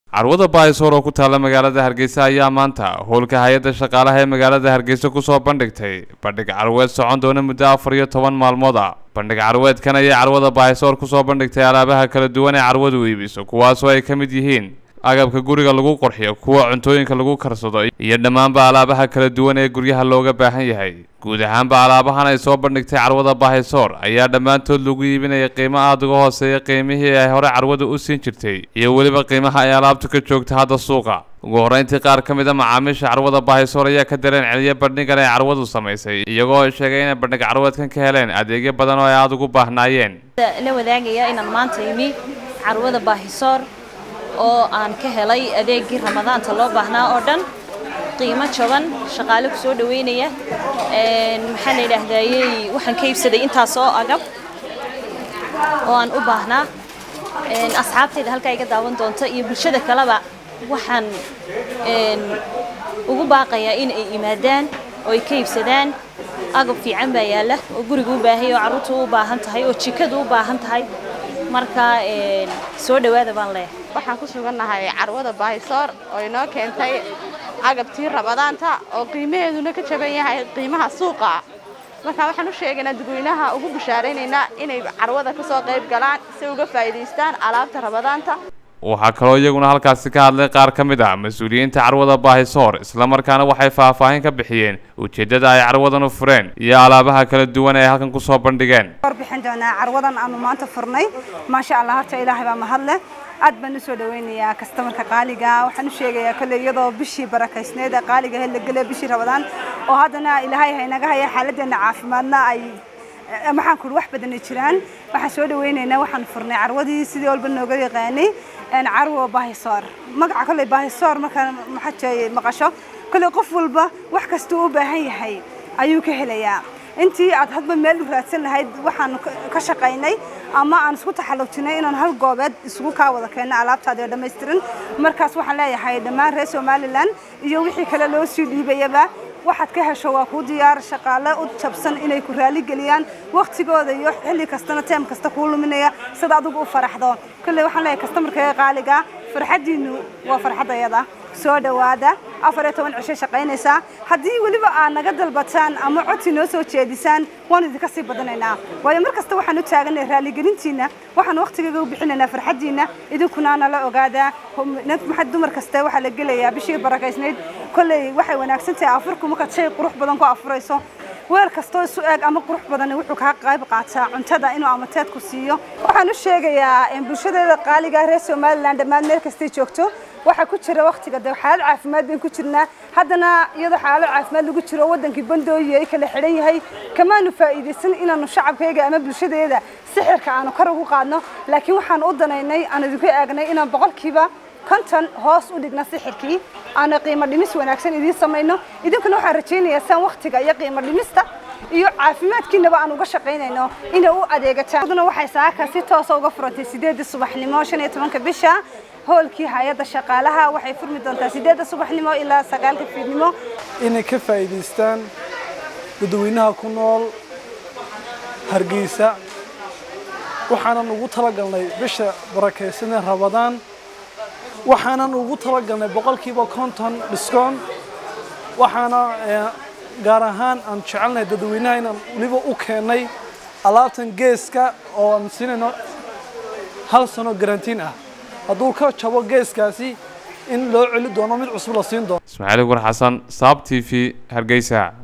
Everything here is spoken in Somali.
carwada baahisoor oo ku taalla magaalada hargeysa ayaa maanta howlka hay-adda shaqaalaha ee magaalada hargeysa kusoo bandhigtay bandhig carweed socon doona muddo afar iyo toban maalmood ah bandhig carweedkan ayay carwada baahisoor kusoo bandhigtay alaabaha kala duwan ee carwadu iibiso kuwaasoo ay ka mid yihiin agabka guriga lagu qurxiyo kuwa cuntooyinka lagu karsado iyo dhammaanba alaabaha kala duwan ee guryaha looga baahan yahay guud ahaanba alaabahan ay soo bandhigtay carwada baahisoor ayaa dhammaantood lagu iibinaya qiimo aada uga hooseeya qiimihii ay hore carwada u siin jirtay iyo weliba qiimaha ay alaabtu ka joogta hadda suuqa ugu horreyntii qaar ka mid a macaamiisha carwada baahisoor ayaa ka dareen celiya bandhigan ay carwadu samaysay iyagoo sheegay inay bandhig carweedkan ka heleen adeegyo badan oo ay aada ugu baahnaayeen la wadaagaya inaan maanta imi carwada baahisoor oo aan ka helay adeegii ramadaanta loo baahnaa oo dhan qiimo jaban shaqaale ku soo dhaweynaya maxaa la yidhaahdayey waxaan ka iibsaday intaas oo agab oo aan u baahnaa asxaabtayda halkaa iga daawan doonta iyo bulshada kaleba waxaan ugu baaqayaa in ay yimaadaan oo ay ka iibsadaan agab fiican baa yaalla oo guriga u baahay oo carruurta u baahan tahay oo jikada u baahan tahay marka soo dhawaada baan leeyahay waxaan ku sugannahay carwada baahisoor oo inoo keentay agabtii rabadaanta oo qiimaheeduna ka jaban yahay qiimaha suuqa marka waxaan u sheegaynaa dadweynaha ugu bushaaraynaynaa inay carwada ka soo qayb galaan si uga faa'iidaystaan alaabta rabadaanta waxaa kaloo iyaguna halkaasi ka hadlay qaar ka mid ah mas-uuliyiinta carwada baahisoor islamarkaana waxay faahfaahin ka bixiyeen ujeeddada ay carwadan u fureen iyo alaabaha kala duwan ee halkan kusoo bandhigeen warbixin doonaa carwadan aanu maanta furnay maasha allah horta ilaahay baa mahadle aad baan usoo dhaweynayaa kastamarka qaaliga waxaan u sheegayaa kolley iyadoo bishii barakaysneed ee qaaliga ahayd la gelay bishii rabadaan oo haddana ilaahay haynaga haya xaaladdeena caafimaadna ay maxaan ku wax badan ay jiraan waxaan soo dhaweynaynaa waxaan furnay carwadii sidii walba nooga yaqaanay carwo baahisoor magaca kolley baahisoor markaa maxaa maqasho kolley qof walba wax kastuu u baahan yahay ayuu ka helayaa intii aad hadba meel u raadsan lahayd waxaan ka shaqaynay ama aan isku taxallujinay inaan hal goobeed isugu kaa wada keenno alaabtaadi oo dhammaystiran markaas waxaan leeyahay dhammaan reer somalilan iyo wixii kale loo sii dhiibayaba waxaad ka hesho waa kuu diyaar shaqaale u jabsan inay ku raali geliyaan waktigooda iyo xilli kastana teem kasta kuu luminaya sida adigu u faraxdo kolley waxaan leeyahay kastamarkayga qaaliga farxaddiinu waa farxaddayada soo dhawaada afar iyo toban cisho shaqaynaysaa haddii weliba aad naga dalbataan ama codsi noo soo jeedisaan waan idinka sii badanaynaa waayo mar kasta waxaan u taaganay raaligelintiina waxaan waktigayga u bixinaynaa farxaddiina idinkuna nala ogaadaa maxaa dumar kaste waxaa la gelayaa bishii barakaysnayd kolley waxay wanaagsan tahay afurku markaad shay qurux badan ku afurayso weel kastoo isu eeg ama qurux badan wuxuu kaa qayb qaataa cuntada inuu amateedku siiyo waxaan u sheegayaa bulshadeeda qaaliga reer somalilan dhammaan meel kastay joogto waxaa ku jira waktiga de xaalad caafimaad bayn ku jirnaa haddana iyadoo xaalad caafimaad lagu jiro wadankii bandooyi ay kala xidhan yahay kamaanu faa'iidaysan inaanu shacabkayga ama bulshadeeda sixirka aanu kor ugu qaadno laakiin waxaan u danaynay aan idinku eegnay inaan boqolkiiba konton hoos u dhigna sixirkii aana qiimo dhimis wanaagsan idiin samayno idinkuna waxaan rajaynayaa saan waktiga iyo qiimo dhimista iyo caafimaadkiinaba aan uga shaqaynayno inay u adeegataan aduna waxay saaka si toosa uga furantay sideedii subaxnimo shan iyo tobanka bisha hoolkii hay-adda shaqaalaha waxay furmi doontaa sideedda subaxnimo ilaa sagaalka fiidnimo inay ka faa'iidaystaan dadweynaha ku nool hargeysa waxaanan ugu talagalnay bisha barakaysanee rabadaan waxaanan ugu talagalnay boqolkiiba konton dhiskoon waxaana gaar ahaan aan jecelnahay dadweynaha inaan weliba u keennay alaabtan geeska oo aan siinayno hal sano garantiin ah hadduu ka jabo geeskaasi in loo celi doono mid cusub la siin doono ismaaciil gur xasan saab t v hargeysa